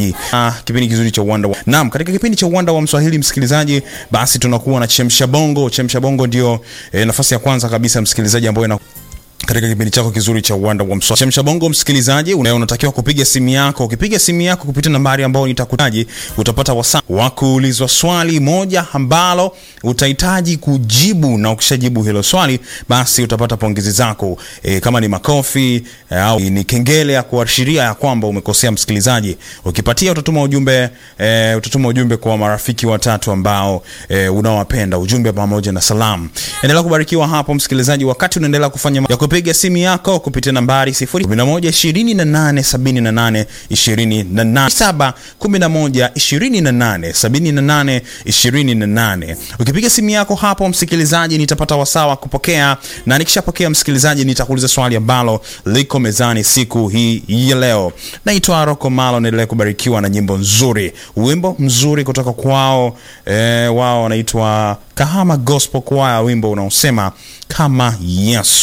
msikilizaji. Ah, kipindi kizuri cha uwanda wa... Naam, katika kipindi cha uwanda wa Mswahili msikilizaji, basi tunakuwa na chemsha bongo. Chemsha bongo ndio eh, nafasi ya kwanza kabisa msikilizaji ambayo ina katika kipindi chako kizuri cha uwanda wa Mswahili. Chemsha bongo msikilizaji, una- unatakiwa kupiga simu yako. Ukipiga simu yako kupitia nambari ambayo nitakutaji, utapata wasaa wa kuulizwa swali moja ambalo utahitaji kujibu, na ukishajibu hilo swali, basi utapata pongezi zako e, kama ni makofi e, au ni kengele ya kuashiria ya kwamba umekosea msikilizaji. Ukipatia utatuma ujumbe e, utatuma ujumbe kwa marafiki watatu ambao e, unawapenda, ujumbe pamoja na salamu. Endelea kubarikiwa hapo msikilizaji, wakati unaendelea kufanya ma- ya kupiga simu yako kupitia nambari 011287828 ukipiga simu yako hapo msikilizaji, nitapata wasaa wa kupokea, na nikishapokea msikilizaji, nitakuuliza swali ambalo liko mezani siku hii ya leo. Naitwa Rocco Malo, naendelea kubarikiwa na nyimbo nzuri, wimbo mzuri kutoka kwao eh, wao wanaitwa Kahama Gospel Choir, wimbo unaosema kama Yesu.